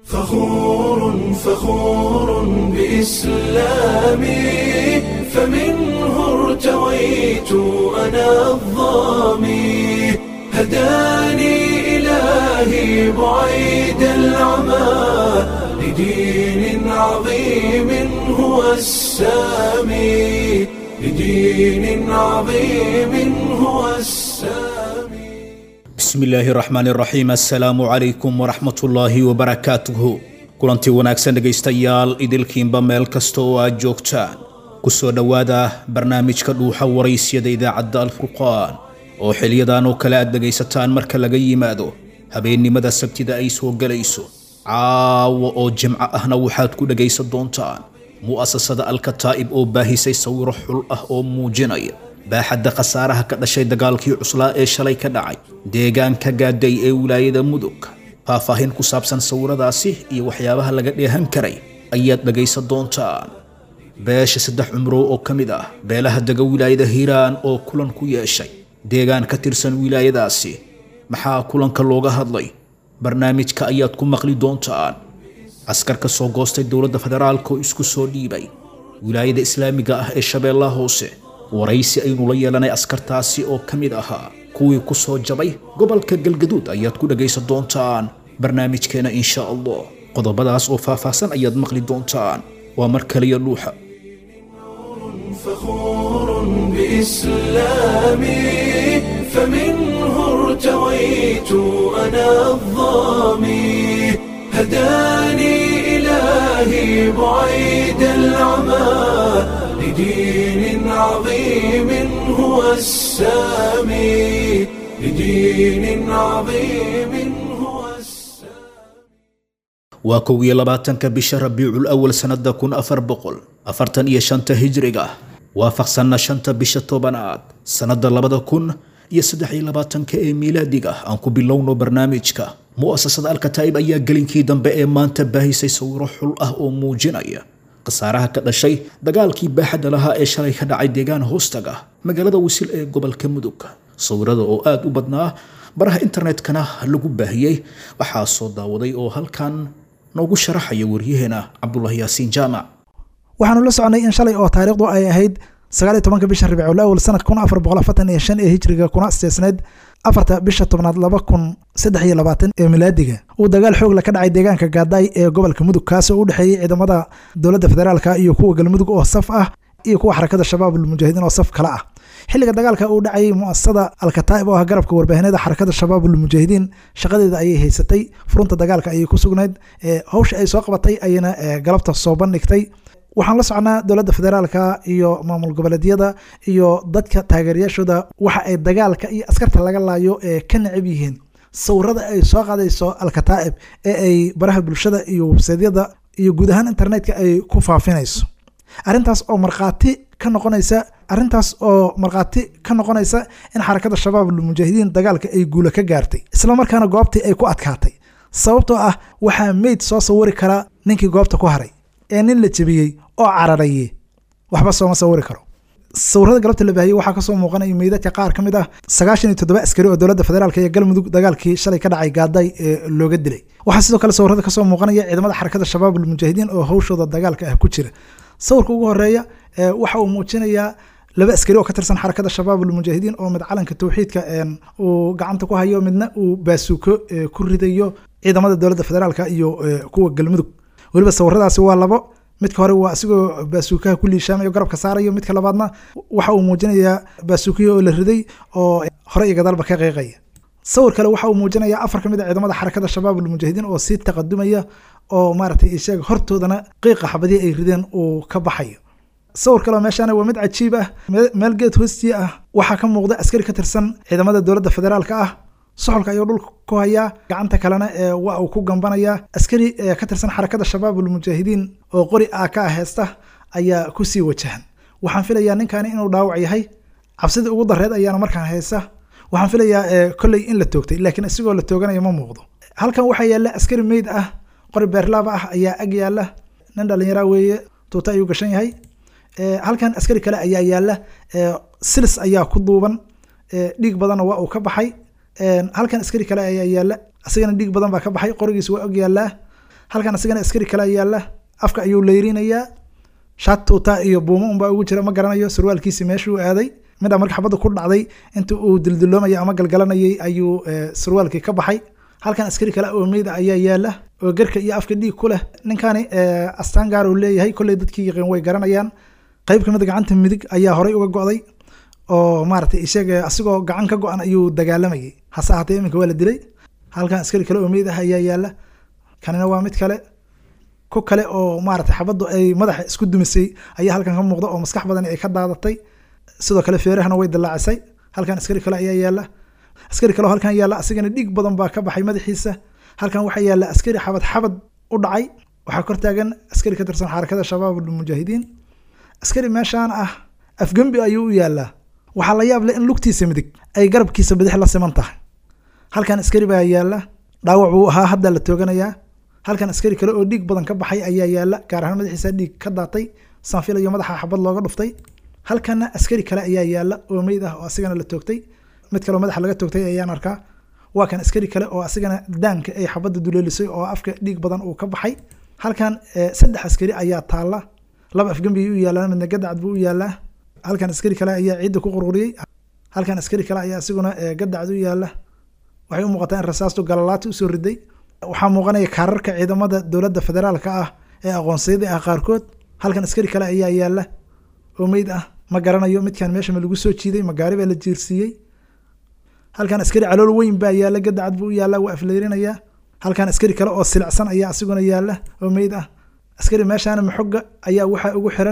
فخور فخور بإسلامي فمنه ارتويت أنا الظامي هداني إلهي بعيد العمى لدين عظيم هو السامي لدين عظيم هو السامي bismi illaahi raxmaani raxiim assalaamu calaykum waraxmatullaahi wabarakaatuhu kulantii wanaagsan dhegaystayaal idilkiinba meel kasta oo aad joogtaan ku soo dhowaada barnaamijka dhuuxa waraysyada idaacadda alfurqaan oo xiliyadan oo kale aad dhegaysataan marka laga yimaado habeennimada sabtida ay soo gelayso caawa oo jimco ahna waxaad ku dhegaysan doontaan mu'asasada alkataa'ib oo baahisay sawiro xul ah oo muujinaya baaxadda khasaaraha ka dhashay dagaalkii cuslaa ee shalay ka dhacay deegaanka gaaday ee wilaayada mudug faahfaahin ku saabsan sawiradaasi iyo waxyaabaha laga dheehan karay ayaad dhegaysan doontaan beesha saddex cumrow oo ka mid ah beelaha dega wilaayada hiiraan oo kulan ku yeeshay deegaan ka tirsan wilaayadaasi maxaa kulanka looga hadlay barnaamijka ayaad ku maqli doontaan askar ka soo goostay dowladda federaalka oo isku soo dhiibay wilaayada islaamiga ah ee shabeellaha hoose waraysi aynu la yeelanay askartaasi oo ka mid ahaa kuwii ku soo jabay gobolka galgaduud ayaad ku dhagaysan doontaan barnaamijkeena insha allah qodobadaas oo faahfaahsan ayaad maqli doontaan waa mar kaliya dhuuxa فخور بإسلامي فمنه ارتويت أنا الظامي هداني إلهي بعيد العمى لدين عظيم هو السامي لدين عظيم هو السامي waa kow iyo labaatanka bisha rabiicul awal sannada kun afar boqol afartan iyo shanta hijriga waafaqsanna shanta bisha tobanaad sannada labada kun iyo saddex iyo labaatanka ee miilaadiga aan ku bilowno barnaamijka mu'asasada alkataa'ib ayaa gelinkii dambe ee maanta baahisay sawiro xul ah oo muujinaya khasaaraha ka dhashay dagaalkii baaxadda lahaa ee shalay ka dhacay deegaan hoostaga magaalada wisil ee gobolka mudug sawirada oo aada u badnaa baraha internetkana lagu baahiyey waxaa soo daawaday oo halkan noogu sharaxaya waryaheena cabdulaahi yaasiin jaamac waxaanu la soconay in shalay oo taariikhdu ay ahayd sagaaliyo tobanka bisha rabiicul awal sanad kun afar boqol afartan iyo shan ee hijriga kuna asteesneyd afarta bisha tobnaad laba kun saddex iyo labaatan ee milaadiga uu dagaal xoogla ka dhacay deegaanka gaadaay ee gobolka mudug kaasoo u dhexeeyey ciidamada dowladda federaalka iyo kuwa galmudug oo saf ah iyo kuwa xarakada shabaabul mujaahidiin oo saf kale ah xilliga dagaalka uu dhacayay muasasada alkataa'ib oo ah garabka warbaahineeda xarakada shabaabul mujaahidiin shaqadeeda ayay haysatay furunta dagaalka ayay ku sugnayd hawsha ay soo qabatay ayana galabta soo bandhigtay waxaan la socnaa dowladda federaalka iyo maamul goboleedyada iyo dadka taageerayaashooda waxa ay dagaalka iyo askarta laga laayo ee ka necab yihiin sawirada ay soo qaadayso alkataa'ib ee ay baraha bulshada iyo websaydyada iyo guud ahaan internetka ay ku faafinayso arrintaas oo markhaati ka noqonaysa arrintaas oo markhaati ka noqonaysa in xarakada shabaabul mujaahidiin dagaalka ay guula ka gaartay islamarkaana goobtii ay ku adkaatay sababtoo ah waxaa meyd soo sawiri karaa ninkii goobta ku haray ee nin la jebiyey oo cararaye waxba sooma sawiri karo sawirada galabta la baahiyey waxaa kasoo muuqanaya meydadka qaar ka mid ah sagaashan iyo toddoba askari oo dowladda federaalk iyo galmudug dagaalkii shalay ka dhacay gaaday ee looga dilay waxaa sidoo kale sawirada kasoo muuqanaya ciidamada xarakada shabaabul mujaahidiin oo hawshooda dagaalka ah ku jira sawirka ugu horeeya waxa uu muujinayaa laba askari oo ka tirsan xarakada shabaabul mujaahidiin oo mid calanka tawxiidka uu gacanta ku hayo midna uu baasuuko ku ridayo ciidamada dowladda federaalka iyo kuwa galmudug weliba sawiradaasi waa labo midka hore waa asigoo baasuukaha ku liishaamayo garabka saarayo midka labaadna waxa uu muujinayaa baasuukiya oo la riday oo hore iyo gadaalba ka qeyqaya sawir kale waxa uu muujinayaa afar ka mid a ciidamada xarakada shabaabul mujaahidiin oo sii taqadumaya oo maaragtay isheeg hortoodana qiiqa xabadii ay rideen uu ka baxayo sawir kaleo meeshaana waa mid cajiib ah meel geed hoostii ah waxaa ka muuqda askari ka tirsan ciidamada dowladda federaalka ah soxolka ayuu dhulka ku hayaa gacanta kalena waa uu ku gambanayaa askari ka tirsan xarakada shabaabul mujaahidiin oo qori ah ka ah heesta ayaa kusii wajahan waxaan filayaa ninkani inuu dhaawac yahay cabsidii ugu dareed ayaana markaan haysa waxaan filayaa kolley in la toogtay laakiin isigoo la tooganaya ma muuqdo halkan waxaa yaalla askari meyd ah qori beerlaaba ah ayaa ag yaalla nin dhallinyaraa weeye tuuta ayuu gashan yahay halkan askari kale ayaa yaalla silis ayaa ku duuban dhiig badanna waa uu ka baxay halkan askari kale ayaa yaalla isagana dhiig badan baa ka baxay qorigiis waa og yaallaa halkan asigana askari kale yaalla afka ayuu leyrinayaa shaat tuuta iyo buumo unbaa ugu jira ma garanayo surwaalkiisi meeshuu aaday midha marka xabadda ku dhacday inta uu dildiloomayay ama galgalanayay ayuu surwaalkii ka baxay halkan askari kale oo meyda ayaa yaala oo gerka iyo afka dhiig ku leh ninkani astaan gaar uu leeyahay kolley dadkii yaqiin way garanayaan qayb kamid gacanta midig ayaa horay uga go'day oo maaragtay isaga asigoo gacan ka go-an ayuu dagaalamayay hase ahaatee iminka waa la dilay halkan askari kale oo meyd ah ayaa yaala kanina waa mid kale ku kale oo maaragtay xabaddu ay madaxa isku dumisay ayaa halkan ka muuqda oo maskax badan ay ka daadatay sidoo kale feerahana way dallaacisay halkan askari kale ayaa yaala askari kale oo halkan yaala asigana dhiig badan baa ka baxay madaxiisa halkan waxaa yaala askari xabad xabad u dhacay waxaa kor taagan askari ka tirsan xarakada shabaab mujaahidiin askari meeshaan ah afgembi ayuu u yaalaa waxaa la yaab leh in lugtiisa midig ay garabkiisa bidix la siman tahay halkan askari baa yaala dhaawac buu ahaa hadda la tooganayaa halkan askari kale oo dhiig badan ka baxay ayaa yaala gaar ahaan madaxiisa dhiig ka daatay sanfil iyo madaxa xabad looga dhuftay halkana askari kale ayaa yaala oo meyd ah oo asigana la toogtay mid kaleoo madaxa laga toogtay ayaan arkaa waa kan askari kale oo asigana daanka ay xabadda duleelisay oo afka dhiig badan uu ka baxay halkan saddex askari ayaa taala laba afgembi u yaalaa midna gadacad buu u yaalaa halkan askari kale ayaa ciidda ku qurquriyey halkan askari kale ayaa isiguna gadacad u yaala waxay u muuqataa in rasaastu galalaati usoo riday waxaa muuqanaya kaararka ciidamada dowladda federaalka ah ee aqoonsiyada ah qaarkood halkan askari kale ayaa yaala oo meyd ah ma garanayo midkan meesha ma lagu soo jiiday ma gaari baa la jiirsiiyey halkan askari calool weyn baa yaala gadacad buu u yaala waa afleyrinayaa halkan askari kale oo silicsan ayaa asiguna yaala oo meyd ah askari meeshaana maxoga ayaa waxaa ugu xiran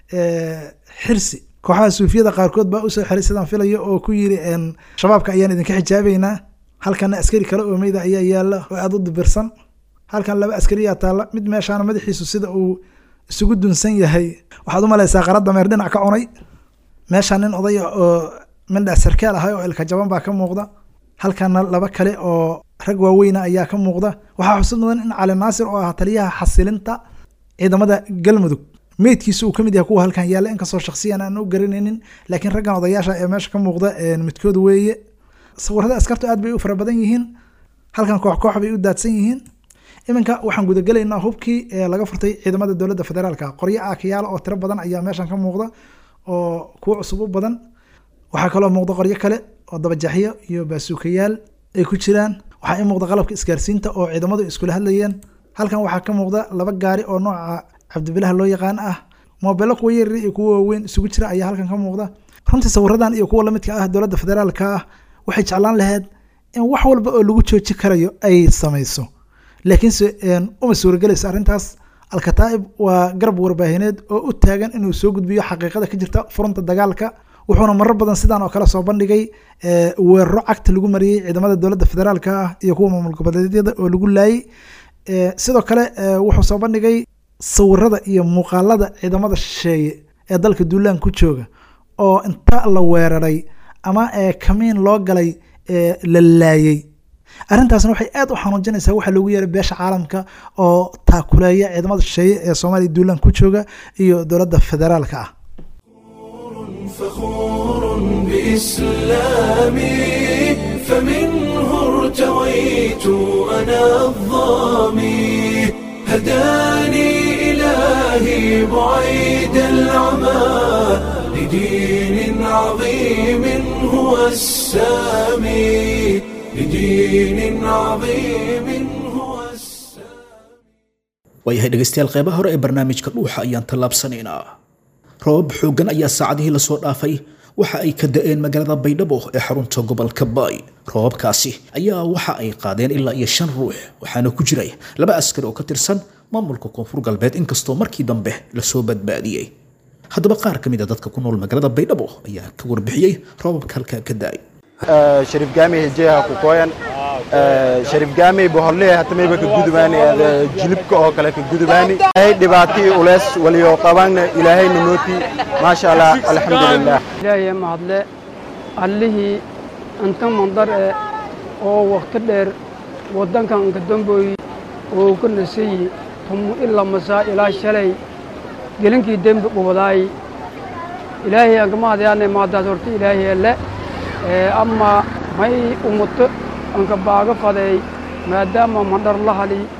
xirsi kooxaha suufiyada qaarkood baa usoo xiray sidaan filayo oo ku yiri shabaabka ayaan idinka xijaabeynaa halkana askari kale oo meyda ayaa yaala oo aada u dibirsan halkan laba askariyaa taalla mid meeshaana madaxiisu sida uu isugu dunsan yahay waxaad u malaysaa qaradda meer dhinac ka cunay meeshaan nin odaya oo mindha sarkaal ahay oo ilka jaban baa ka muuqda halkana laba kale oo rag waaweyna ayaa ka muuqda waxaa xusud mudan in cali naasir oo ah taliyaha xasilinta ciidamada galmudug meydkiisa uu kamid yahay kuwa halkan yaalla inkastoo shaksiyan aan u garanaynin laakiin raggan odayaasha ee meesha ka muuqda midkood weeye sawirada askartu aad bay u fara badan yihiin halkan koox koox bay u daadsan yihiin iminka waxaan gudagelaynaa hubkii laga furtay ciidamada dowladda federaalka qoryo aakayaal oo tiro badan ayaa meeshan ka muuqda oo kuwo cusub u badan waxaa kaloo muuqda qoryo kale oo dabajaxyo iyo baasuukayaal ay ku jiraan waxaa i muuqda qalabka isgaarsiinta oo ciidamadu iskula hadlayeen halkan waxaa ka muuqda laba gaari oo nooca cabdibilaha loo yaqaan ah moobelo kuwa yaryar iyo kuwa waaweyn isugu jira ayaa halkan ka muuqda runtii sawiradan iyo kuwa lamidka ah dowladda federaalka ah waxay jeclaan lahayd in wax walba oo lagu jooji karayo ay samayso laakiinse uma suuragelayso arrintaas alkataa'ib waa garab warbaahineed oo u taagan inuu soo gudbiyo xaqiiqada ka jirta furunta dagaalka wuxuuna marar badan sidaan oo kale soo bandhigay weeraro cagta lagu mariyey ciidamada dowladda federaalka ah iyo kuwa maamul goboleedyada oo lagu laayay sidoo kale wuxuu soo bandhigay sawirada iyo muuqaalada ciidamada shisheeye ee dalka duulaan ku jooga oo inta la weeraray ama kamiin loo galay la laayey arrintaasna waxay aad u xanuujinaysaa waxaa loogu yeeray beesha caalamka oo taakuleeya ciidamada shisheeye ee soomaaliya duulaan ku jooga iyo dowladda federaalka ah فخور بإسلامي فمنه ارتويت أنا الظامي هداني إلهي بعيد العمى لدين عظيم هو السامي لدين عظيم هو السامي waayahay dhegaystayaal qeybaha hore ee barnaamijka dhuuxa ayaan tallaabsanaynaa roobab xooggan ayaa saacadihii lasoo dhaafay waxa ay ka da-een magaalada baydhabo ee xarunta gobolka baay roobabkaasi ayaa waxa ay qaadeen ilaa iyo shan ruux waxaana ku jiray laba askari oo ka tirsan maamulka koonfur galbeed inkastoo markii dambe lasoo badbaadiyey haddaba qaar ka mid a dadka ku nool magaalada baydhabo ayaa ka warbixiyey roobabka halkaa ka da-ay sharif gaami hejeha ku koyan sharif gaami bohorle hatamayba ka gudubaani jilibka oo kale ka gudubaani ay dhibaatii ulees waliyo qabanna ilaahayna nooti maasha allah alxamdulilah ilaahay mahadle allihii inta mandar e oo wakhti dheer waddankan inka damboy oo ka nasayi tumu ila masaa ilaa shalay gelinkii dembi qubadaay ilaahay anka mahadyaane maadaas horta ilaahay alle ama may umuto anka baaga faday maadaama mandhar la hali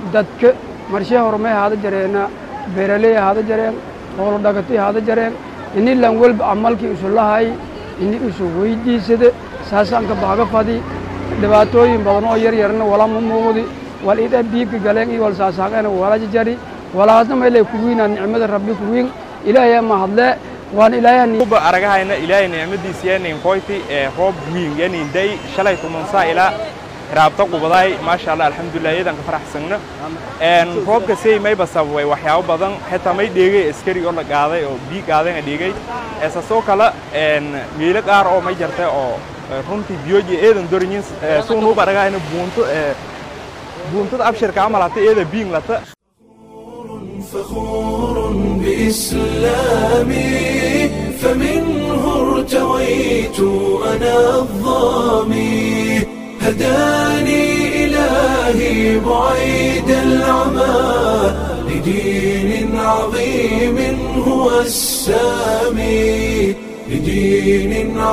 dadka marshee horumay haada jareena beeraley haada jareen hoolo dhagatay haada jareen ini lan welba amalkii isu lahay ini isu weydiisada saasaan ka baaga fadi dhibaatooyin badan oo yar yarna walama muuqdi wal ida biibka galeen iyo wal saasaaqeena wala jari walaasna maylay kuwiinaa nicmada rabbi kuwiin ilaahay ma hadle waan ilaahay uba aragahayna ilaahay nicmadiisa yanin koyti ee roob wiin yanin day shalay tumansaa ilaa raabta qubaday maasha allah alxamdulilah iyadan ka faraxsagna roobka sey mayba sababay waxyaabo badan xitaa may dheegay askari oo la qaaday oo bii qaadayna dheegay esasoo kale miilo qaar oo may jartay oo runtii biyoji eedan dorinyin suun uba aragahayna buunto buuntada abshirka amal hata eeda biing lata فخور بإسلامي فمنه ارتويت أنا الظامي هداني إلهي بعيد العمى لدين عظيم هو السامي لدين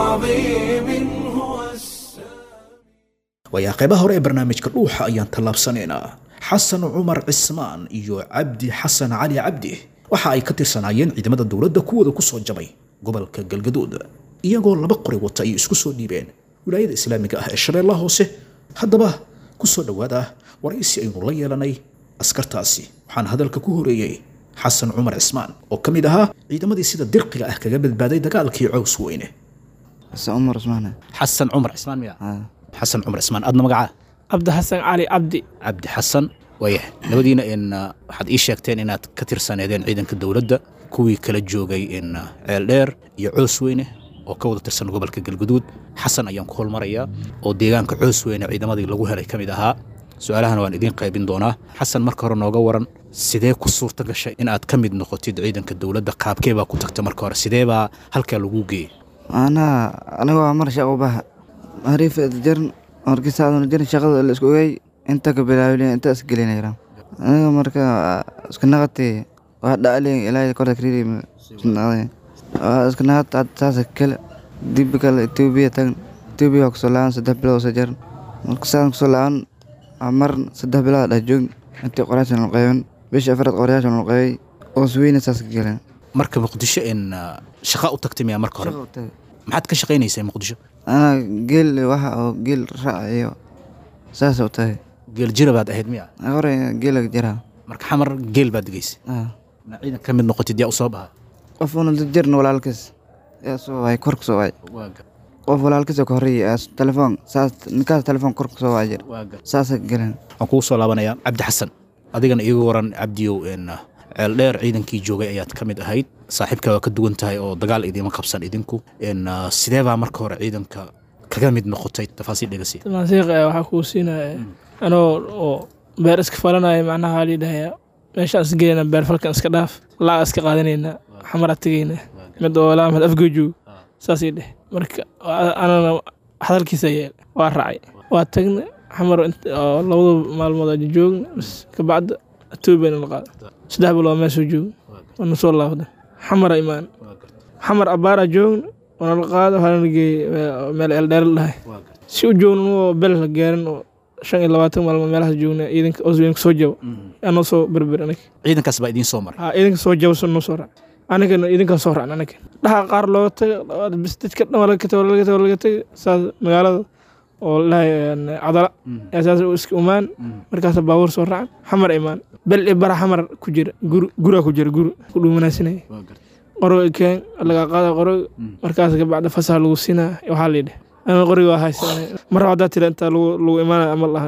عظيم هو السامي waayaa qaybaha hore ee barnaamijka dhuuxa ayaan tallaabsanaynaa xasan cumar cismaan iyo cabdi xasan cali cabdi waxa ay ka tirsanaayeen ciidamada dowladda kuwooda ku soo jabay gobolka galgaduud iyagoo laba qori wata ay isku soo dhiibeen wilaayada islaamiga ah ee shabeellaha hoose haddaba ku soo dhowaada waraysi aynu la yeelanay askartaasi waxaan hadalka ku horeeyey xasan cumar cismaan oo ka mid ahaa ciidamadii sida dirqiga ah kaga badbaaday dagaalkii cows weyne xasan cumar cusmaan xasan cumar cismaan miya xasan cumar cismaan adna magacaa cabdi xasan cali cabdi cabdi xasan waayah labadiina in waxaad ii sheegteen inaad ka tirsaneedeen ciidanka dowladda kuwii kala joogay in ceel dheer iyo coos weyne oo ka wada tirsan gobolka galguduud xasan ayaan ku holmarayaa oo deegaanka coos weyne ciidamadii lagu helay ka mid ahaa su-aalahana waan idiin qaybin doonaa xasan marka hore nooga waran sidee ku suurta gashay in aad ka mid noqotid ciidanka dowladda qaabkee baa ku tagta marka hore sidee baa halkaa lagu geeyey anaa anigoo mar shaqo baha hariif jaran markiisaaduna jirin shaqada la isku ogay inta ka bilaabin inta isgelinayra aniga marka isku naqati waa dhacli ilaahay korda kariiri naqday waa isku naqat had saasa kale dib kale etoobiya tagan etoobiya waa kusoo laaban saddex bilood soo jaran marka saadan kusoo laaban mar saddex bilood dhex joog intii qoraashan la qaybin bisha afraad qorayaashan la qaybay oo sweyna saas ka galeen marka muqdisho in shaqa u tagtay miyaa marka hore maxaad ka shaqaynaysay muqdisho anaa geel waxa oo geel raac iyo saasa u tahay geel jira baad ahayd miya hore geela jira marka xamar geel baad degaysay na ciidan ka mid noqotid yaa u soo baha qof una jirna walaalkiis yaa soo waay kor ku soo waay qof walaalkiis oo ka horreeyay telefoon saas ninkaas telefoon kor ku soo waay jir saasa galeen waxaan kugu soo laabanayaa cabdi xasan adigana iigu waran cabdiyow in ceel dheer ciidankii joogay ayaad ka mid ahayd saaxiibka waa ka duwan tahay oo dagaal idiima qabsan idinku in sidee baa marka hore ciidanka kaga mid noqotay tafaasiil dhegasi tamaasiiq waxaa kuu siinaya anoo oo beer iska falanaya macnaha waa liidhahaya meeshaan is gelayna beer falkan iska dhaaf laaga iska qaadanayna xamara tegayna mid oo laamad afgoojoog saasii dheh marka anana hadalkiisa yeel waa raacay waa tagna xamar oo labada maalmood aja joogna bas kabacda etoobiyana la qaada saddex bilood meesoo jooga waana soo laabda xamara imaan xamar abbaara joogna waana la qaada waxaana geeyey meel eldheer la dhahay si u joogna nuo bel la gaarin oo shan iyo labaatan maalmood meelahaas joogna ciidanka osweynka soo jaba anoo soo berber aniga ciidankaas baa idiin soo maray ha ciidanka soo jaba noo soo raac anigana idinkaa soo raacna aniga dhaha qaar looga taga bis dadka dhan waa laga taga laga taga laga taga saas magaalada oo la dhahay cadala yaa saas iska umaan markaas baabuur soo raacan xamar imaan bel i bara xamar ku jira gur guraa ku jira guri ku dhuumanaasinaya qoroga keen laga qaada qoroga markaas kabacda fasax lagu siinaa waxaa layidhi ana qoriga waa haysa mar haddaa tira intaa lagu imaana ama laha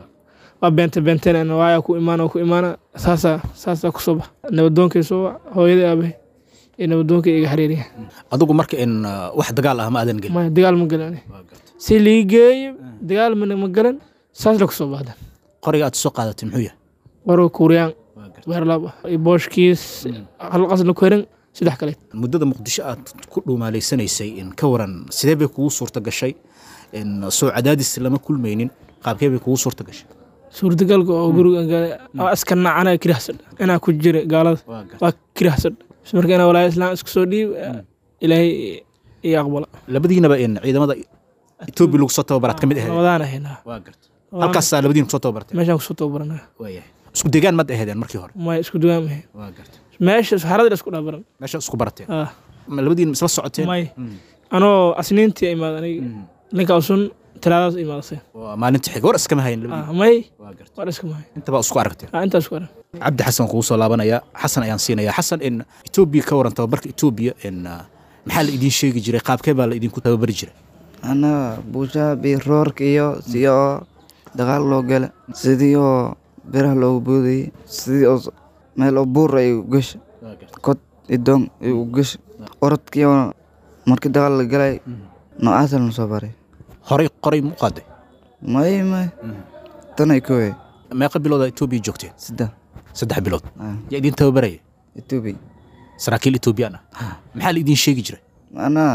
waa beente beenteen waayaa ku imaana ku imaana saasaa saasaa kusoo bax nabadoonkay soo wac hooyadii aabahay iyo nabadoonkay iga xiriiriya adigu marka in wax dagaal ah ma aadan gelin maya dagaal ma galan si lii geeyo dagaal mana ma galan saas la kusoo baxdan qoriga aad soo qaadatay muxuu yahay qoriga kuuriyaan beerlaab ah iyo booshkiis hal qasla ku heran saddex kale muddada muqdisho aad ku dhuumaalaysanaysay in ka waran sidee bay kugu suurta gashay in soo cadaadis lama kulmaynin qaabkee bay kugu suurta gashay suurtagalka oo guriga iska nacana kirahsan inaa ku jira gaalada waa kirahsan marka inaa walaayo islaam isku soo dhiib ilaahay iyo aqbala labadiinaba in ciidamada etoobiya lagu soo tababaraad ka mid ahayd labadaan ahaynaa halkaasaa labadiin kusoo tababartay meeshaan kusoo tababaranaa waayahay isku degaan mad aheedeen markii hore may isku dugaan mahe waa garta meesha haradii isku dhabaran meesha isku barateen ah ma labadiin isla socoteen may anoo asniintii imaad aniga ninka usun talaadaas imaadasay waa maalinta xiga war iskama hayn ah labadiin may waa garta war iska mahay intaba isku aragteen ah intaas ku aran cabdi xasan kugu soo laabanaya xasan ayaan siinaya xasan in etoobiya ka waran tababarka etoobiya in uh, maxaa la idiin sheegi jiray qaabkee baa la idinku tababari jiray annaga buushaha biroorka iyo si oo dagaal loo gala sidii oo biraha loogu boodayay sidii oo meel oo buur ay u gasha kod idoon ay u gasha orodkii oo markii dagaal la galay noocaasa lana soo baray horey qoray mu qaaday may may tanay kowe meeqa bilooda etoobiya joogteen saddex saddex bilood ah, yaa idiin tababaraya etoobiya saraakiil etoobiyaan ah maxaa la idiin sheegi jiray macnaha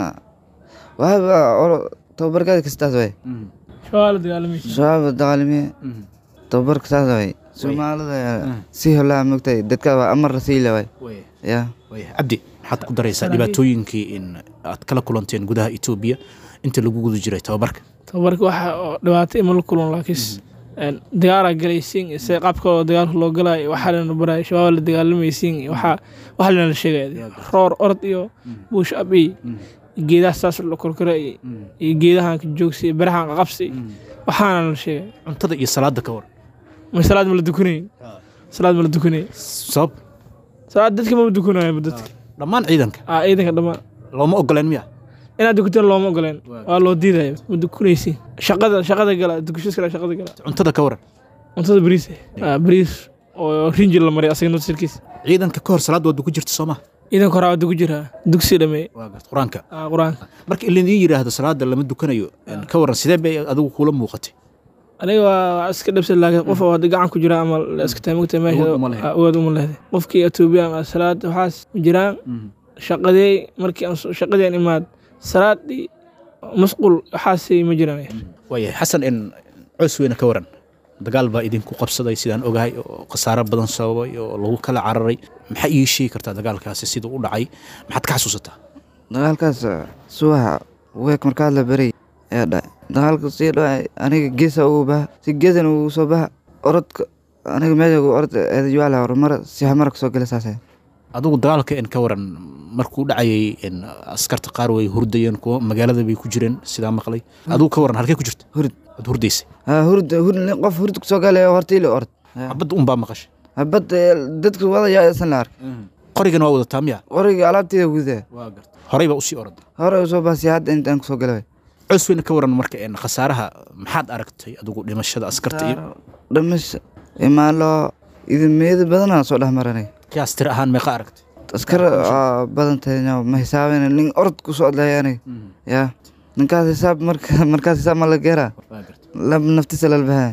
waxaba oro tababarkaada kastaas way shawaa la dagaalamaysa shabaab dagaalamiye tababarka saas way soomaalida si holaa mogtay dadka waa amar rasiila way ya Waaya, cabdi maxaad ku daraysaa dhibaatooyinkii in aad kala kulanteen gudaha etoobiya inta lagu guda jiray tababarka tababarka waxa oo dhibaato ima la kulan laakiis dagaalaa galaysiin se qaabka oo dagaalka loo galaayo waxaa lana baraayo shabaab la dagaalamaysiin waxaa waxaa lana sheegaya roor orod iyo buush ab iyo geedaha saas la korkora iyo iyo geedahan ka joogsi iyo berahan qaqabsi waxaana la sheegaya cuntada iyo salaada ka waran ma salaad ma la dukanay salaad ma la dukanay sabab salaad dadka ma dukanaayo dadka dhammaan ciidanka ah ciidanka dhammaan looma ogoleen miya inaad dukataan looma ogoleen waa loo diidayo ma dukanaysi shaqada shaqada gala dukashada kale shaqada gala cuntada ka waran cuntada bariis ah bariis oo rinjil la mariyo asaga nafsirkiisa ciidanka ka hor salaad waad ku jirta sooma ciidanka hore waa dugu jiraa dugsi dhameey waa garta qur-aanka ah qur-aanka marka ilaidiin yidhaahdo salaada lama dukanayo ka waran sidee bay adigu kula muuqatay aniga waa waa iska dhabsan laakiin qof oo hadda gacan ku jira ama la iska taamugta meesha Awood uma lehe. ah, awood uma lehde qofkii etoobiya ama salaad waxaas ma jiraan shaqadee markii aan soo- shaqadii aan imaad salaadii masquul waxaasay ma jiraan waayahay xasan in coos weyne ka waran dagaal baa idinku qabsaday sidaan ogahay oo khasaaro badan sababay oo lagu kala cararay maxaa ii sheegi kartaa dagaalkaasi siduu u dhacay maxaad ka xasuusataa dagaalkaas subaxa week markaad la baray ayaa dhacay dagaalka sii dhacay aniga geesa ugu baha si geesan ugu soo baha orodka aniga meesha ugu orod eedajuwaala horumara si hamara kasoo gala saasay adigu dagaalka in ka waran markuu dhacayay in askarta qaar way hurdayeen kuwa magaalada bay ku jireen sidaa maqlay adigu ka waran halkee ku jirta hurd waad hurdaysay ha hurd hurd qof hurd kusoo galay hortiili orod xabadda unbaa maqashay habad dadka wadayaa isan la arkay qorigana waa wadataa miya qoriga alaabteeda gudaa waa garta horey baa usii orada hore usoo baha si hadda intaan kusoo galay coos weyne ka waran marka in khasaaraha maxaad aragtay adigu dhimashada askarta iyo dhamasha imaalo idimeyada badanaa soo dhex maranay kiyaas tiro ahaan meeqa aragtay askar aa badan tahay no, ma xisaabin nin orod ku socdlay aniga ya ninkaas xisaab marka markaas xisaab ma la geeraa waa garta lab naftisa lalbahaa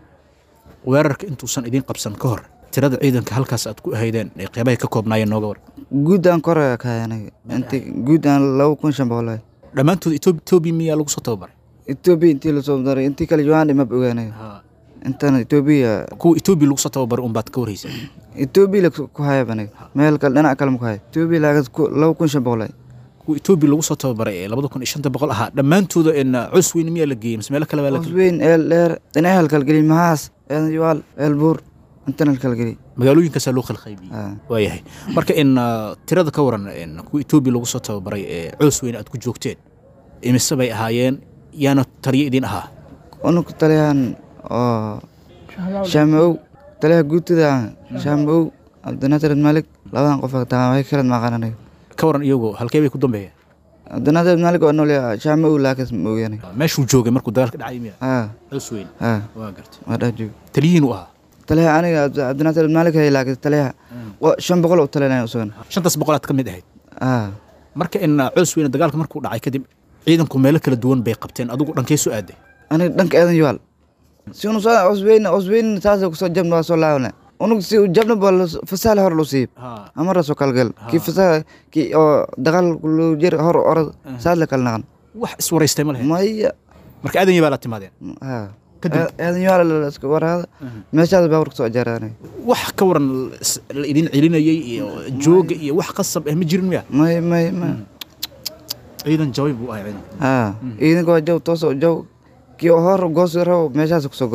weerarka intuusan idiin qabsan ka hor tirada ciidanka halkaas aad ku ahaydeen ee qeybahay ka koobnaayeen nooga war guud aan koraya kahay aniga inti guud aan laba kun shan boqol waay dhammaantood Ethiopia Ethiopia miyaa lagu soo tababaray etoobiya intii lasoo daray intii kale johan mab ogaanay intan etoobiya kuwa Ethiopia lagu soo tababaray unbaad ka warhaysa etoobiya la ku hayab aniga meel kale dhinac kale maku hay etoobiya laagas laba kun shan boqol waay kuwa Ethiopia lagu soo tababaray ee labada kun iyo shanta boqol ahaa dhammaantooda in cus weyn miyaa la geeyey mise meelo kale baa la geeyey weyn eel dheer dhinaca halkalgeli maxaas eel yuwaal eel buur intan halkalgeli magaalooyinkaasaa loo khalqaybiyey Ah. waayahay marka in uh, tirada ka waran in kuwa Ethiopia lagu soo tababaray ee cus weyn aad ku joogteen imise bay ahaayeen yaana taliyo idin ahaa unug taliyahan oo shaamaow taliyaha guutida shaamaow cabdinasir malik labadan qof taa way kala maqan aniga ka waran iyagu halkee bay ku dambeeyeen cabdinasir malik waa nool shaamaow laakas ma ogaanay meeshuu joogay markuu dagaalka dhacay miya ha cus weyn ha waa gartay waa dhex joog taliyihiin u ahaa taliyaha aniga Cabdi- cabdinasir malik hay laakas taliyaha wa- shan boqol oo talinaya usugan shantaas boqolaad ka mid ahayd ha marka in uh, cus weyne dagaalka markuu dhacay kadib ciidanku meelo kala duwan bay qabteen adigu dhankee soo aaday aniga dhanka eedan yuwaal si unu soo cusbeyn cusbeyn saasa kusoo jabna waa soo laabana unug si jabna ba fasaale hor lu siib amara soo kalgal kii fasaale kii oo dagaal lu jir hor orod saas la kala naqan wax iswaraystay ma lahayd maya marka aadan baa la timaadeen ha Kadib? eedan yuwaal la iska waraada meeshaas baa warka soo ajaara aniga wax ka waran is- la idin celinayay iyo jooga iyo wax qasab ah ma jirin miya may may may ciidan jaway buu ahay ciidan ha ciidanka waa jaw toos oo jaw kii oo hor goosi rabo meeshaas kusoo goosada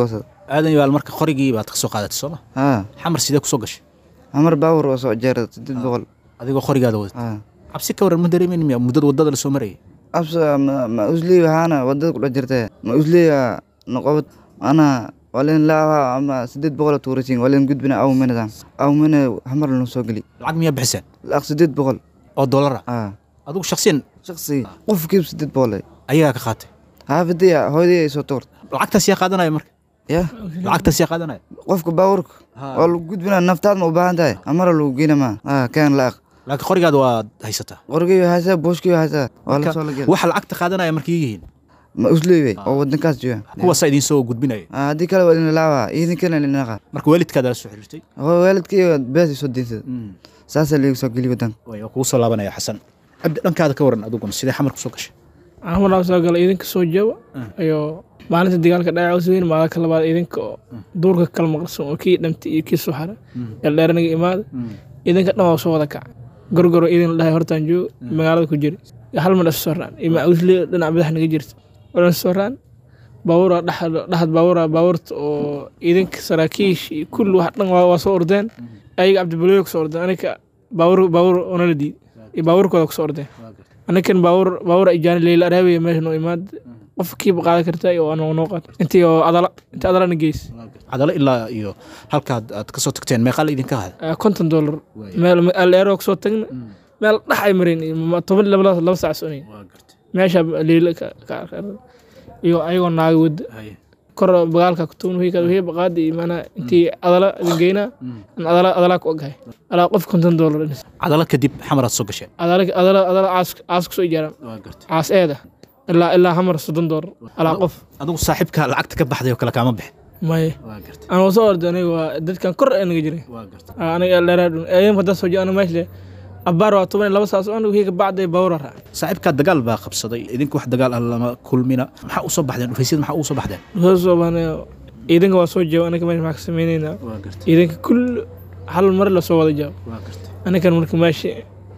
aadan yaal marka qorigii baad ka soo qaadatay sooma haa xamar sidee kusoo gashay amar baawur oo soo jeera sideed boqol adigoo qorigaada wadatay haa cabsi ka waran ma dareemin miya muddada waddada la soo marayay absa ma ma uslii waxaana wadada kudhex jirtee ma usliya noqobad ana walin laawa ama sideed boqol tuurasin walin gudbina awminada awmina hamar lanu soo geli lacag miyaa bixiseen lacag sideed boqol oo dollara haa adigu shaksiyan shaqsi qofkiiba sideed boqol ayagaa ka qaatay haafidaya hooyadii ay soo tuurta lacagtaas yaa qaadanaya marka ya lacagtaas yaa qaadanaya qofka baawurka waa lagu gudbina naftaad ma u baahan tahay amara lagu geyna ma haa keen laaq laakiin qorigaada waad haysataa qorgii haysaa booshkii haysaa waa la soo la gel waxa lacagta qaadanaya markay yihiin ma usliibe oo wadankaas jooga kuwaasaa idiin soo gudbinaya Ah, haddii kale waa idin laawa idinkana linaqa marka waalidkaada la soo xiriirtay waalidkii bees soo diinsada saasaa liiga soo geli wadanka way waa kugu soo laabanaya xasan cabdi dhankaada ka waran adiguna sidee xamar kusoo gashay xamar soo gala idinka soo jaba iyo maalinta dagaalka dhaca usweyn maalinka labaad idinka oo duurka kala maqlsan oo kii dhamtay iyo kii suxara eldheeraniga imaada idinka dhan waa soo wada kaca gorgoro idin la dhahay hortaan joogo magaalada ku jira hal mar is soo raan ima usli dhinac madax naga jirta wadan soo raan baabuura dhaxad baabuura baabuurta oo idinka saraakiish iyo kulli wax dhan waa waa soo ordeen ayaga cabdibalooyo kusoo ordeen aniga baabuur baabuur onala diid iyo baabuurkooda kusoo ordeen anikan baabuur baabuur ijaani leyla araabiya meesha noo imaad qof kiiba qaadan karta iyo anoo noo qaad intii oo adala intii adalana geys cadalo ilaa iyo halkaad aad kasoo tagteen meeqaa la idinka hada Ah, konton dollar meel aleero kusoo tagna meel dhax ay mareen iyo ma- toban laba laba saac soconayn meesha leyla ka ka- ka- iyo ayagoo naaga wada kor bagaalka kutuun wixii wixii baqaadi iyo maanaa intii adala idin geynaa an adala adalaa ku ogahay alaa qof konton dollar inis cadalo kadib xamaraad soo gasheen adala adala adala caas caas kusoo ijaaraan caas eeda ilaa ilaa hamar soddon dollar alaa qof adigu saaxiibka lacagta ka baxday oo kale kaama bixin maye aan soo orday aniga waa dadkan kor ee naga jiray Ah, aniga dheeraa dhun ayam hadda soo jaa aniga meesha abbaar waa toban iyo laba saac aniga wixii ka bacday baawura raac saaxiibkaa dagaal baa qabsaday idinka wax dagaal ah lama kulmina maxaa usoo baxdeen dhufaysyada maxaa usoo baxdeen soo soo baanay ciidanka waa soo jawaab anaga meesha maxaa ka sameynaynaa ciidanka kull hal mar la soo wada jawaab anigan marka meesha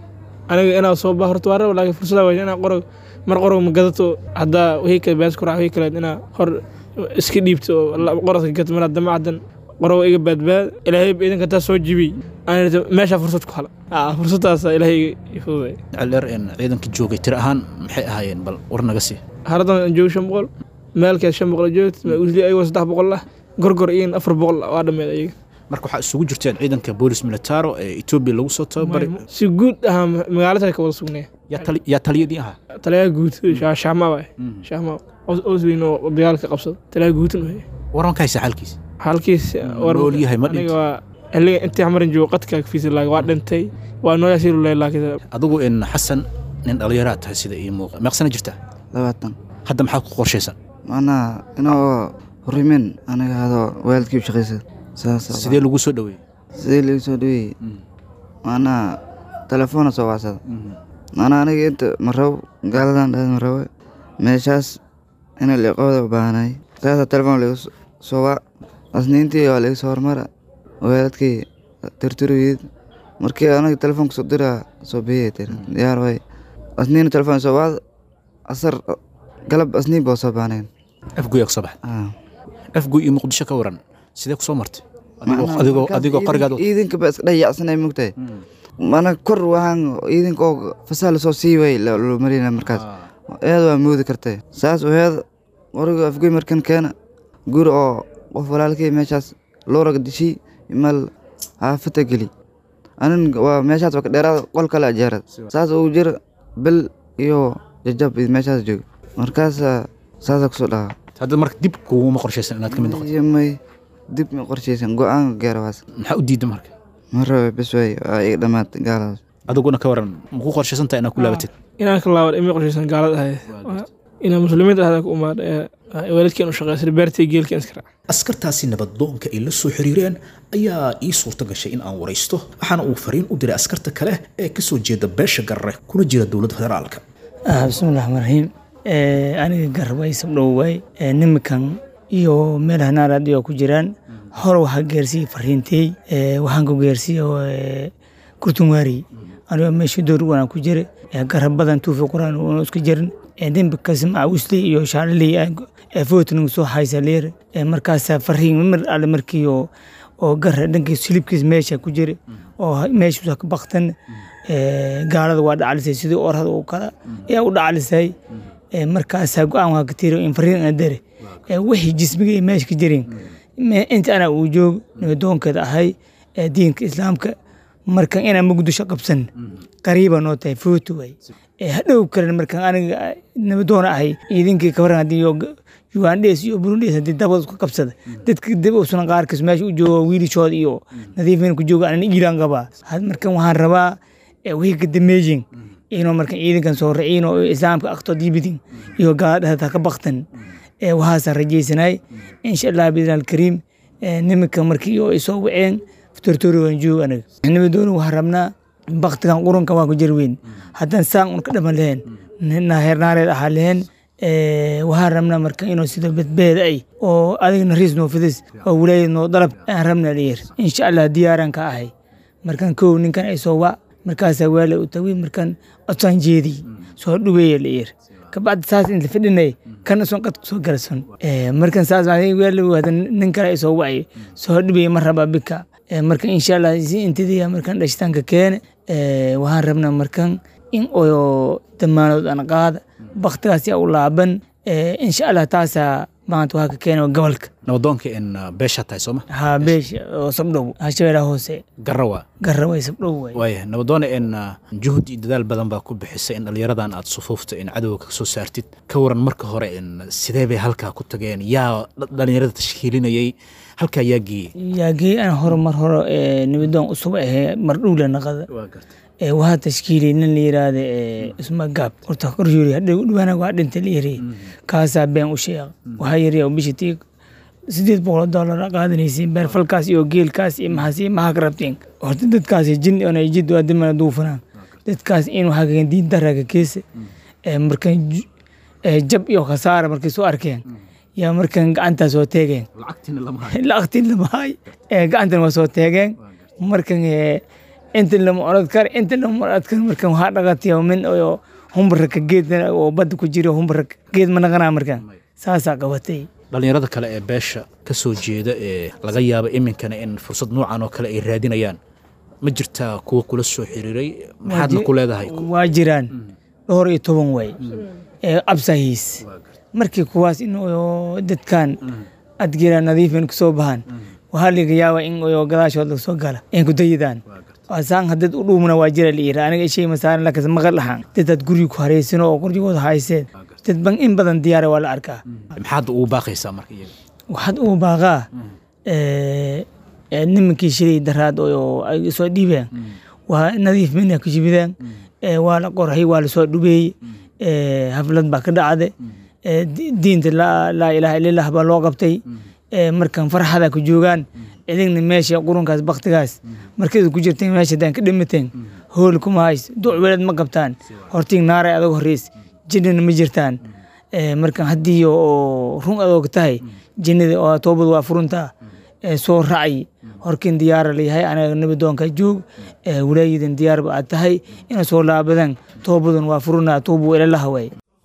aniga inaa soo baa horta waa raba laakiin fursada waa inaa qorog mar qorog ma gadato haddaa wixii kale bees ku raac wixii kale inaa hor iska dhiibto oo la- qoradka gato mar haddama caddan qorog iga baadbaad ilaahay ciidanka taa soo jibiyey aan meesha fursad ku hala Ah, fursadaasa ilaahay iga fududay celdheer een ciidanka joogay tiri ahaan maxay ahaayeen bal war naga sii haradan joogo shan boqol meelkeed shan boqol joogta ma usli ayagoo saddex boqol ah gorgor iyo afar boqol ah waa dhameed ayaga marka waxaa isugu jirteen ciidanka boolis militaro ee etoobiya lagu soo tababaray si guud ahaa magaalada ka wada sugnaya yaa tali- yaa taliyadii ahaa taliyaha guud shaama waay shaama osweyn oo dagaalka qabsada taliyaha guudin waay waran ka haysa xaalkiisa halkiis nool yahay ma aniga waa xilliga intii xamarin joogo qadka fiisa laaga waa dhintay waa noo yasiiru leh laakiin adigu in xasan nin dhallinyaraad tahay sida ii muuqa meeqsana jirtaa labaatan hadda maxaa ku qorshaysan macnaha inoo horimen aniga hado waalidkii u shaqaysa saas sidee lagu soo dhaweeyey sidee lagu soo dhaweeyey macnaha telefoona soo wacsada macnaha aniga inta ma rabo gaaladan dhahda ma rabo meeshaas ina liqooda u baahanay saasa telefoon lagu soo wac asniintii waa laga soo hormara waalidkii tirtiriyid markii aniga telefoonka soo diraa soo biyay tiri diyaar way asniina telefoon soo wacda asar galab asniin baa soo baanayn afguyaa ku soo baxay afguy iyo muqdisho ka waran sidee ku soo martay adigoo adigoo adigoo qorigaad wata? ciidanka ba iska dhayacsanay mugtahay mana kor waxaan ciidanka oo fasaha lasoo sii way loo marina markaas eed waa moodi kartay saas heed qoriga afgoy markan keena guri oo qof walaalkii meeshaas looraga dishay mal haafata geli anin waa meeshaas waa ka dheeraada qol kale ajeerad saas uu jira bil iyo jajab meeshaas jooga markaas saasa kusoo dhahaa hadda marka dib kuguma qorshaysan inaad ka mid noqoto iyo may dib ma qorshaysan go-aan gaara waas maxaa u diidda marka ma raba bes way waa iga dhammaatay gaaladaas adiguna ka waran ma ku qorshaysan tahay inaad ku laabatid inaan ka laabad imi qorshaysan gaalada ahayd inaa muslimiinta ahda ku umaad waalidkeen u shaqeysay beertii geelkeen iska raac askartaasi nabadoonka ay la soo xiriireen ayaa ii suurto gashay in aan waraysto waxaana uu fariin u diray askarta kale ee ka soo jeeda beesha garre kuna jira dowladda federaalka Ah, bismillahi raxmaan raxiim Eh, aniga garway sabdhoway nimankan iyo meel hanaaraad oo ku jiraan hore waxaa gaarsiiyey fariintey Eh, waxaan ku gaarsiiyey kurtunwaari anigoo meeshii door wanaan ku jira Eh, garab badan tuufi quraan una isku jirin dembikas macawisley iyo shaaliley footning soo haysa leer markaasaa fariin mar alle markii oo oo gara dhankiis hilibkiis meesha ku jira oo meeshuusa ka baktan gaalada waa dhacalisay sidii orada u kala ayaa u dhacalisay markaasaa go-aan waa ka tiri in fariin ana dare wixii jismiga meesha ka jirin inta ana uu joog nabadoonkeeda ahay diinka islaamka markan inaan muqdisho qabsan qariiba noo tahay footo way hadhow kalen markan aniga nabadoon ahay idinkii kabaran haddii ugandhes iyo burundhes haddii dabad isku qabsada dadka dib uusan qaarkiis meesha u joogo wiilishooda iyo nadiifin ku jooga anan iilan qabaa markan waxaan rabaa wixii ka dameejin inuu markan ciidankan soo raciin oo islaamka aqto dibidin iyo gaaladhahda ka baktan waxaasaan rajaysanay insha allah biidni alkariim niminka markii oo isoo waceen tortori waan joog aniga nabadooni waxaan rabnaa baktigan qurunka waa ku jarweyn haddaan saan un ka dhaman lahayn heernaareed ahaa lahayn waxaan rabnaa marka inuu sida badbeeda ay oo adigna riis noo fidis oo walaayad noo dalab aan rabnaa layir insha allah diyaaran ka ahay markan kow ninkan ay soo wac markaasaa waala u tawi markan codsaan jeediy soo dhuweeya layir kabacdi saas inta fidhinay kana son qadku soo galson markan saas waala nin kale ay soo wacay soo dhuweeya ma rabaa bika marka insha allah si intidiya markan dhashitaanka keene waxaan rabnaa markan in oo damaanood aan qaada baktigaas yaa u laaban insha allah taasaa maanta waxaa ka keena gobolka nabadoonka in beesha tahay sooma ha beesha oo sabdhow hashabeelaha hoose garawa garaway sabdhow way waaya nabadoona in juhud iyo dadaal badan baa ku bixisay in dhallinyaradan aad sufuufta in cadowga ka soo saartid ka waran marka hore in sidee bay halkaa ku tageen yaa dhallinyarada tashkiilinayay halkaa yaa geeyey yaa geeyey aan hore mar hore nabadoon usub ahee mar dhowla naqada waxaa tashkiiliyay nin la yiraahda isma gaab horta koryoori hadhow dhawaana waa dhintay la yiri kaasaa been u sheeqa waxaa yiri bishii tii sideed boqol dollar qaadanaysiin beer falkaas iyo geelkaas iyo maxaas iyo maxaa ka rabteen horta dadkaasi jin ona jid waa dimana duufanaan dadkaas in waxaa kagen diin daraga keesa markan jab iyo khasaara markay soo arkeen yaa markan gacantaa soo teegeen lacagtiin lama hay gacantan waa soo teegeen markan inta lama orod kar inta lama orod kar markan waxaa dhaqatay min oo humbaraka geed oo badda ku jira humbaraka geed ma naqanaa markan saasaa qabatay dhallinyarada kale ee beesha ka soo jeeda ee laga yaaba iminkana in fursad noocan oo kale ay raadinayaan ma jirtaa kuwa kula soo xiriiray maxaadna ku leedahay waa jiraan dhowr iyo toban way absahiis markii kuwaas in dadkan adgira nadiifin kusoo bahan waxaa laga yaabaa in gadaashood lasoo gala in ku dayidaan asaan hadad u dhuumna waa jira layira aniga ishay masaaran lakas maqal dhaxan dadaad guriga ku hareysino oo qorjigooda hayseen dad ban in badan diyaara waa la arkaa maxaad ugu baaqaysaa marka iyaga waxaad ugu baaqaa nimankii shilay daraad oo ay soo dhiibeen waa nadiif mina ku jibideen waa la qorhay waa lasoo dhubeeyey haflad baa ka dhacde diinta laa ilaaha illallah baa loo qabtay markan farxada ku joogaan idinna meesha qurunkaas baktigaas markada ku jirteen meesha hadaan ka dhimateen hool kuma hays ducweled ma qabtaan hortiin naaray adag horeys jinnana ma jirtaan markan haddii oo run adoog tahay jinnada oo toobad waa furuntaa soo racay horkin diyaara layahay anaga nabadoonka joog walaayadan diyaarba aad tahay ina soo laabadan toobadan waa furunaa tuubu ilalaha way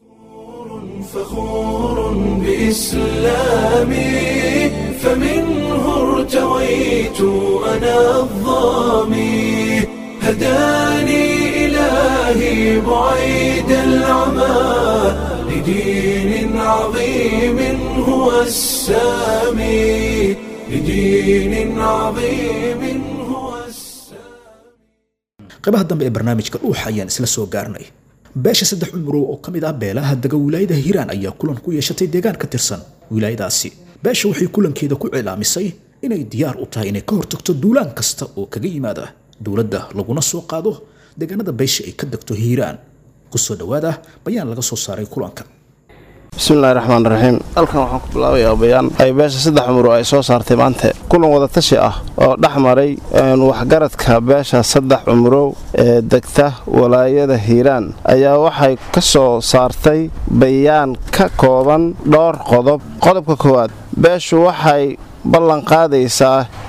فخور بإسلامي فمنه ارتويت أنا الظامي هداني إلهي بعيد العمى لدين عظيم هو السامي لدين عظيم هو qaybaha dambe ee barnaamijka dhuuxa ayaan isla soo gaarnay beesha saddex cumurow oo ka mid ah beelaha dega wilaayada hiiraan ayaa kulan ku yeeshatay deegaan ka tirsan wilaayadaasi beesha waxay kulankeeda ku cilaamisay inay diyaar u tahay inay ka hortagto duulaan kasta oo kaga yimaada dowladda laguna soo qaado deegaanada beesha ay ka degto hiiraan kusoo dhowaada bayaan laga soo saaray kulanka bismillahi raxmaan raxiim halkan waxaan ku bilaabayaa bayaan ay beesha saddex cumuro ay soo saartay maanta kulan wadatashi ah oo dhex maray waxgaradka beesha saddex cumurow ee degta walaayada hiiraan ayaa waxay ka soo saartay bayaan ka kooban dhowr qodob qodobka koowaad beeshu waxay ballan qaadaysaa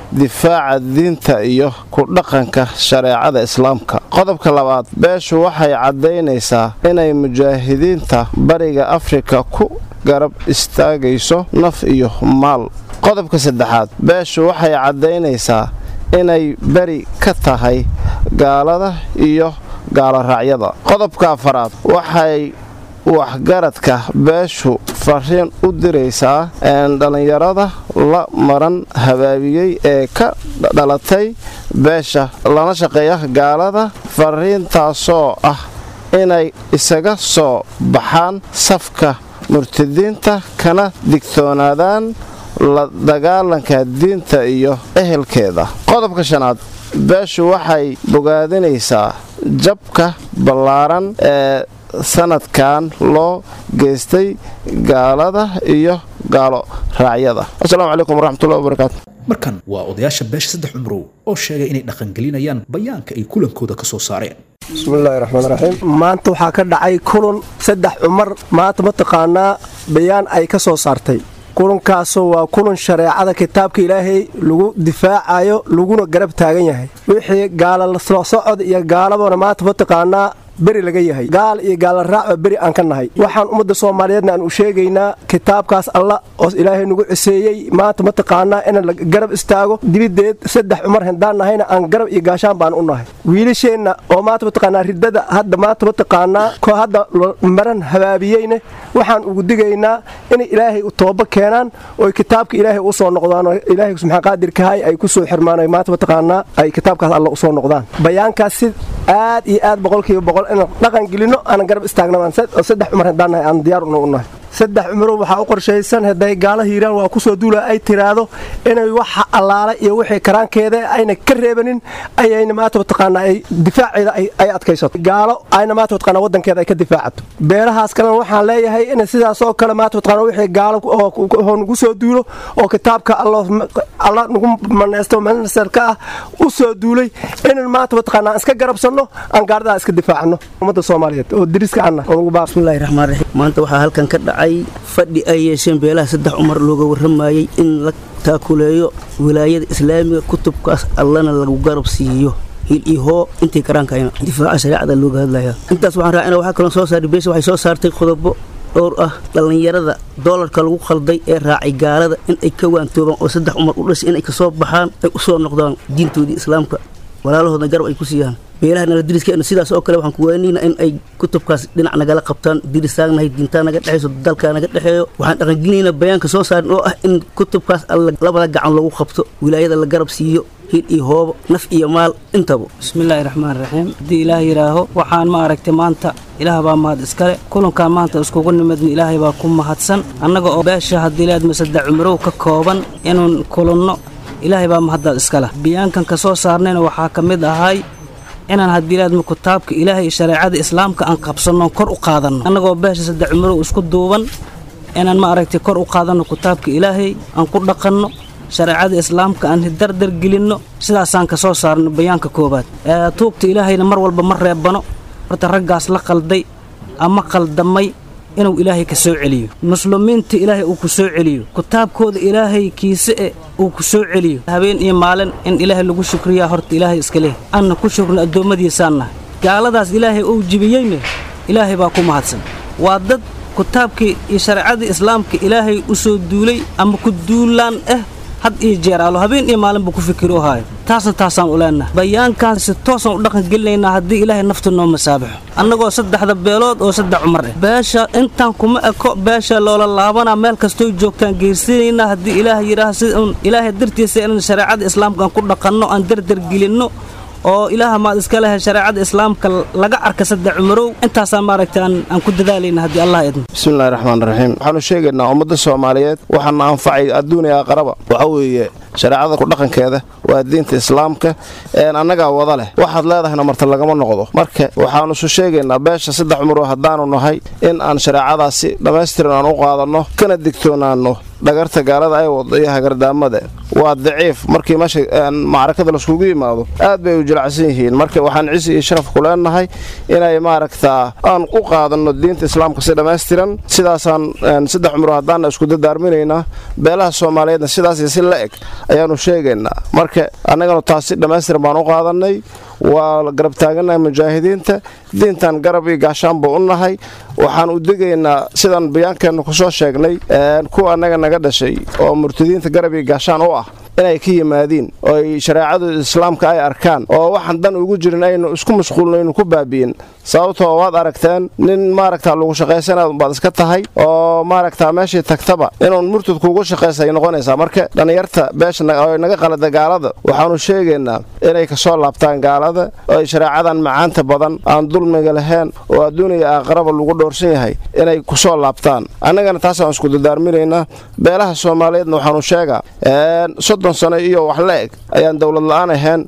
difaaca diinta iyo ku dhaqanka shareecada islaamka qodobka labaad beeshu waxay caddaynaysaa inay mujaahidiinta bariga afrika ku garab istaagayso naf iyo maal qodobka saddexaad beeshu waxay caddaynaysaa inay beri ka tahay gaalada iyo gaaloraacyada qodobka afaraad waxay waxgaradka beeshu fariin u diraysaa dhallinyarada la maran habaabiyey ee ka dhalatay beesha lana shaqeeya gaalada fariintaasoo ah inay isaga soo baxaan safka murtadiinta kana digtoonaadaan la dagaalanka diinta iyo ehelkeeda qodobka shanaad beeshu waxay bogaadinaysaa jabka ballaaran ee sanadkan loo geystay gaalada iyo gaalo raacyada asalaamu calaykum waraxmatullahi wabarakaatu markan waa odayaasha beesha saddex cumrow oo sheegay inay dhaqangelinayaan bayaanka ay kulankooda ka soo saareen bismillaahi raxmaan raxiim maanta waxaa ka dhacay kulan saddex cumar maanta mataqaanaa bayaan ay ka soo saartay kulankaasoo waa kulan shareecada kitaabka ilaahay lagu difaacayo laguna garab taagan yahay wixii gaala soo socod iyo gaalabana maanta mataqaanaa beri laga yahay gaal iyo gaala raacba beri aan ka nahay waxaan ummadda soomaaliyeedna aan u sheegaynaa kitaabkaas alla oo ilaahay nagu ciseeyey maanta mataqaanaa in la garab istaago dibideed saddex cumar hindaan nahayna aan garab iyo gaashaan baan u nahay wiilasheenna oo maanta mataqaanaa ridada hadda maanta mataqaanaa ko hadda maran habaabiyeyne waxaan ugu digaynaa inay ilaahay u tooba keenaan oo kitaabka ilaahay u soo noqdaan oo ilaahay subxaan qaadirkahay ay ku soo xirmaan ay maanta mataqaanaa ay kitaabkaas alla u soo noqdaan bayaankaas si aad iyo aad boqolkiiba boqol inaan dhaqan gelino aanan garab istaagna saddex cumar haddaan nahay aan diyaar una u nahay saddex cumrow waxaa u qorshaysan hadday gaala hiiraan waa kusoo duula ay tiraahdo inay waxa allaala iyo wixii karaankeeda ayna ka reebanin ayayna maanta mataqaanaa ay difaaceeda ay adkaysato gaalo ayna maanta mataqaanaa wadankeeda ay ka difaacato beelahaas kalena waxaan leeyahay in sidaasoo kale maanta mataqaanaa wixii gaalo oo nagu soo duulo oo kitaabka alla nagu maneysto ministarka ah u soo duulay inan maanta mataqaanaa iska garabsanno aan gaardaha iska difaacno ummadda soomaaliyeed oo diriska anna bismillahi raxmaan raxiim maanta waxaa halkan ka dhacay fadhi ay yeesheen beelaha saddex cumar looga warramayey in la taakuleeyo wilaayada islaamiga kutubkaas allana lagu garab siiyo hil iyo hoo intii karaankayna difaaca shareecada looga hadlaya intaas waxaan raacina waxaa kaloo soo saaray beesha waxay soo saartay qodobo dhowr ah dhallinyarada doolarka lagu khalday ee raacay gaalada in ay ka waantoobaan oo saddex cumar u dhashay inay kasoo baxaan ay u soo noqdaan diintoodii islaamka walaalahooda garab ay ku siiyaan beelaha nala diriskeenna sidaas oo kale waxaan ku waanayna in ay kutubkaas dhinac nagala qabtaan diristaagnahay diintaa naga dhexayso dalkaa naga dhexeeyo waxaan dhaqangelinaynaa bayaanka soo saarin oo ah in kutubkaas alla labada gacan lagu qabto wilaayada la garab siiyo hil iyo hoobo naf iyo maal intaba bismillaahi raxmaan raxiim haddii ilaah yidhaaho waxaan ma aragtay maanta ilaah baa mahad iskale kulankaan maanta iskugu nimidna ilaahay baa ku mahadsan annaga oo beesha haddii laad masada cumrow ka kooban inuun kulanno ilaahay baa mahaddaad iskale bayaankan ka soo saarnayna waxaa ka mid ahay inaan haddii laadma kitaabka ilaahay iyo shareecada islaamka aan qabsanno kor u qaadanno annagoo beesha saddex cumrow isku duuban inaan ma aragtay kor u qaadanno kitaabka ilaahay aan ku dhaqanno shareecada islaamka aan dardar gelinno sidaasaan ka soo saarno bayaanka koowaad tuugta ilaahayna mar walba ma reebano horta raggaas la qalday ama qaldamay inuu ilaahay ka soo celiyo muslimiinta ilaahay uu ku soo celiyo kitaabkooda ilaahay kiise e uu ku soo celiyo habeen iyo maalin in ilaahay lagu shukriyaa horta ilaahay iska leh anna ku shukrin addoommadiisaan nahay gaaladaas ilaahay uu jibiyeyne ilaahay baa ku mahadsan waa dad kitaabkii iyo shareecadii islaamka ilaahay u soo duulay ama ku duulaan ah had iyo jeer aalo habeen iyo maalinba ku fikiro haayo taasna taasaan u leenahay bayaankaan si toosaan u dhaqan gelinaynaa haddii ilaahay nafta noo masaabaxo annagoo saddexda beelood oo saddex cumar ah beesha intaan kuma eko beesha loola laabanaa meel kastoo joogtaan geersinaynaa haddii ilaahay yidhaaha si uun ilaahay dartiisa inaan shareecada islaamka aan ku dhaqanno aan dardar gelinno oo ilaaha maad iska lehe shareecada islaamka laga arka saddex cumarow intaasaa maaragta aan ku dadaalayna haddii allah idmo bismillahi raxmaan raxiim waxaanu sheegaynaa ummadda soomaaliyeed waxaana anfacay adduuniya aqraba waxa weeye shareecada kudhaqankeeda waa diinta islaamka een annagaa wada leh waxaad leedahayna marta lagama noqdo marka waxaanu isu sheegaynaa beesha saddex cumro haddaanu nahay in aan shareecadaasi dhammaystiran aan u qaadanno kana digtoonaanno dhagarta gaalada ay wado iyo hagardaamada waa daciif markii meesha macrakada laiskugu yimaado aad bay u jilacsan yihiin marka waxaan cisi iyo sharaf ku leenahay inay maaragtaa aan u qaadanno diinta islaamka si dhammaystiran sidaasaan saddex cumro haddaana isku dadaarminaynaa beelaha soomaaliyeedna sidaas iyo si la eg ayaannu sheegaynaa marka annaganu taas si dhammaystiran baan u qaadannay waa garab taagannahay mujaahidiinta diintan garab iyo gaashaan buu u nahay waxaan u degaynaa sidaan bayaankeennu ku soo sheegnay kuwa annaga naga dhashay oo murtadiinta garab iyo gaashaan u ah inay ka yimaadiin oo ay shareecadu islaamka ay arkaan oo waxaan dan ugu jirin aynu isku mashquulno aynu ku baabi'in sababtoo waad aragteen nin maaragtaa lagu shaqaysanaad baad iska tahay oo maaragtaa meeshii tagtaba inuun murtad kuugu shaqaysa ay noqonaysaa marka dhallinyarta beesha oo naga qalada gaalada waxaannu sheegaynaa inay kasoo laabtaan gaalada oo ay shareecadan macaanta badan aan dulmiga lahayn oo adduuniya aakhiraba lagu dhowrsan yahay inay kusoo laabtaan annagana taasaan isku dadaarminaynaa beelaha soomaaliyeedna waxaanu sheegaa soddon sano iyo wax la eg ayaan dowlad la'aan ahayn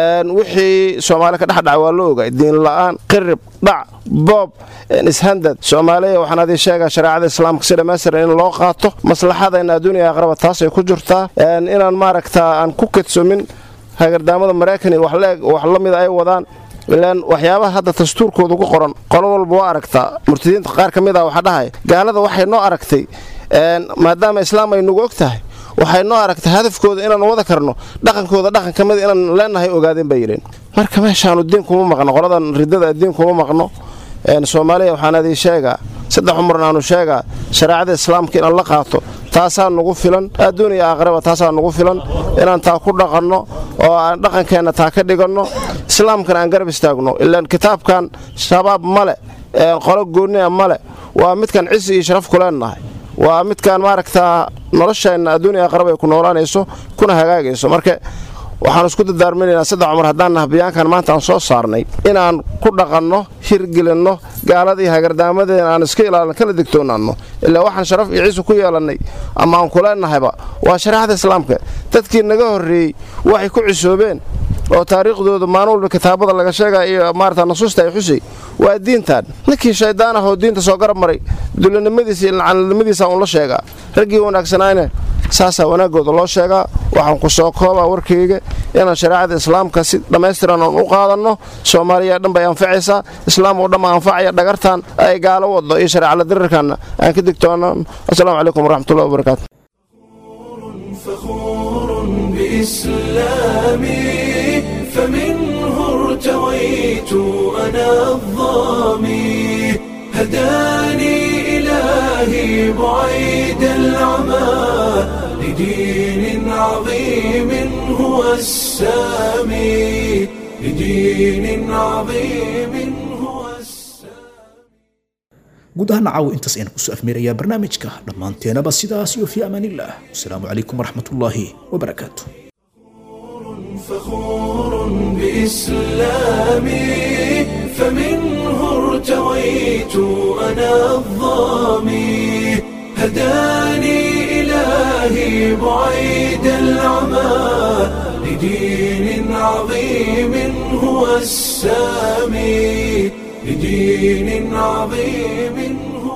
wixii soomaali ka dhexdhaca waa la ogay diin la'aan qirib dhac boob ishandad soomaaliya waxaan adii sheegaa shareecada islaamka si dhammaystiran in loo qaato maslaxadayna adduuniya aqraba taasay ku jirtaa inaan maaragtaa aan ku kedsomin hagardaamada maraykan iyo wax la mida ay wadaan ilaan waxyaabaha hadda dastuurkooda ku qoran qolo walba waa aragtaa murtadiinta qaar ka mid ah waxaa dhahay gaalada waxay noo aragtay maadaama islaam ay nagu og tahay waxay noo aragtay hadafkooda inaan wada karno dhaqankooda dhaqan ka mida inaan leenahay ogaadeen bay yidheen marka meeshaanu diin kuma maqno qoladan ridada diin kuma maqno soomaaliya waxaan adii sheegaa saddex umarna aanu sheegaa shareecada islaamka inaan la qaato taasaa nugu filan adduun iyo aakhiraba taasaa nugu filan inaan taa ku dhaqanno oo aan dhaqankeenna taa ka dhiganno islaamkana aan garab istaagno ilaan kitaabkan shabaab male qolo goonnia male waa midkan cisi iyo sharaf ku leennahay waa midkaan maaragtaa nolosheenna adduuniya aqrab ay ku noolaanayso kuna hagaagayso marka waxaan isku dadaarminaynaa saddex cumar haddaan naha bayaankan maanta aan soo saarnay inaan ku dhaqanno hirgelinno gaaladii hagardaamadeena aan iska ilaalin kala digtoonaanno ilaa waxaan sharaf iyo ciise ku yeelannay ama aan ku leennahayba waa shareecada islaamka dadkii naga horreeyey waxay ku cisoobeen oo taariikhdooda maalin walba kitaabada laga sheegaya iyo maarata nasuusta ay xusay waa diintan ninkii shaydaan ah oo diinta soo garab maray dulanimadiisa iyo lacanimadiisa uun la sheegaa raggii wanaagsanaayna saasaa wanaaggooda loo sheegaa waxaan ku soo koobaa warkayga inaan shareecada islaamka si dhammaystiran aan u qaadanno soomaaliya dhan bay anfacaysaa islaam oo dhan baa anfacaya dhagartan ay gaalo waddo iyo shareecala dirirkanna aan ka digtoonno assalaamu calaykum waraxmatullahi wabarakaatu بإسلامي فمنه ارتويت أنا الظامي هداني إلهي بعيد العمى لدين عظيم هو السامي لدين عظيم هو guud ahaan caawo intaas ayaan kusoo afmeerayaa barnaamijka dhammaanteenaba sidaas iyo fii amaanillaah wasalaamu calaykum waraxmatullaahi wabarakaatu فخور بإسلامي فمنه ارتويت أنا الظامي هداني إلهي بعيد العمى لدين عظيم هو السامي لدين عظيم هو